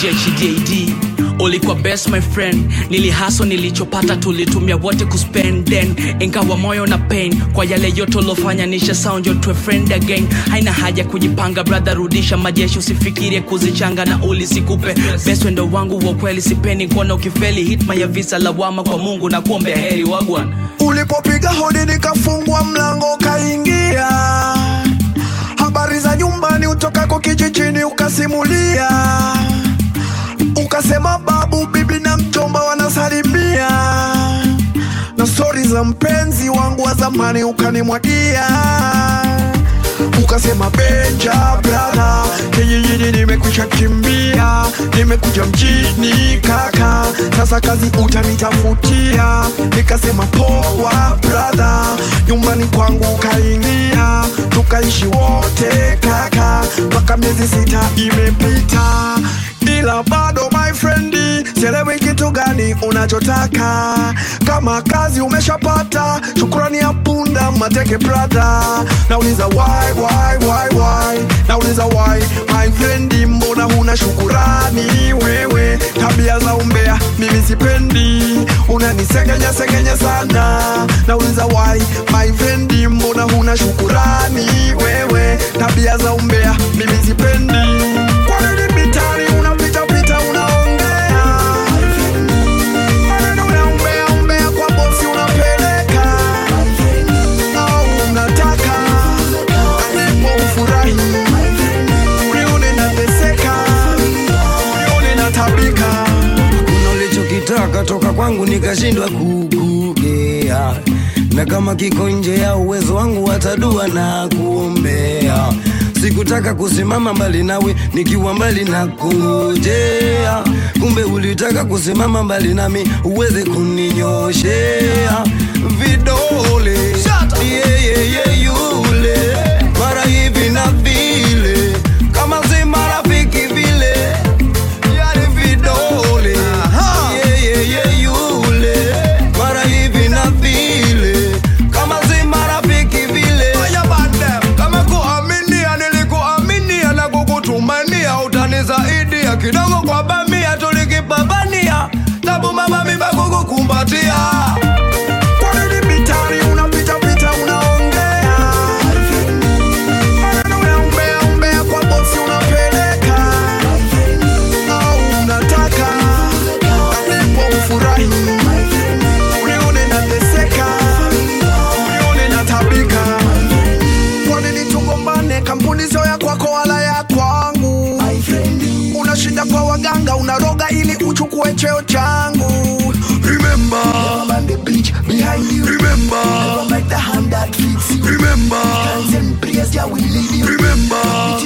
JHDAD ulikuwa best my friend nilihaso nilichopata tulitumia wote kuspend then ingawa moyo na pain kwa yale yote ulofanya nisha sound your to friend again haina haja kujipanga brother rudisha majeshi usifikirie kuzichanga na ulisikupe best wendo wangu wa kweli sipeni kuona ukifeli hitma ya visa lawama kwa mungu na kuombea heri wagwan ulipopiga hodi nikafungwa mlango ukaingia habari za nyumbani utokako kijijini ukasimulia ukasema babu bibi na mjomba wanasalimia na stori za mpenzi wangu wa zamani ukanimwagia ukasema benja brada kijijini nimekwisha kimbia nimekuja mjini kaka sasa kazi utanitafutia nikasema poa brada nyumbani kwangu ukaingia tukaishi wote kaka mpaka miezi sita imepita ila bado my friendi sielewi kitu gani unachotaka kama kazi umeshapata shukurani ya punda mateke brada nauliza why, why, why, why? nauliza why my friendi mbona huna shukurani wewe tabia za umbea mimi sipendi unanisengenya sengenya sana nauliza why my friendi mbona huna shukurani wewe tabia za umbea mimi sipendi kwa nini mitani unapitapita unaongea maneno ya umbea umbea kwa bosi unapeleka au unataka alipo ufurahi unione nateseka unione natabika kuna ulichokitaka toka kwangu nikashindwa kukugea na kama kiko nje ya uwezo wangu watadua na kuombea sikutaka kusimama mbali nawe nikiwa mbali na kungojea kumbe ulitaka kusimama mbali nami uweze kuninyoshea vidole yeyeye yule mara hivi na vile kama si marafiki vile yale vidole yeyeye yule mara hivi na vile kama si marafiki vile kama kuaminia nilikuaminia na kukutumania utanisaidia kidogo kwa bamia tulikipambania tabu mama mimba kukukumbatia Kwa nini mitari unapitapita unaongea maneno ya umbea umbea kwa bosi unapeleka au unataka alipo ufurahi unione nateseka unione natabika kwa nini tugombane kampuni sio ya kwako wala ya kwangu unashinda kwa waganga unaroga ili uchukue cheo changu remember remember remember remember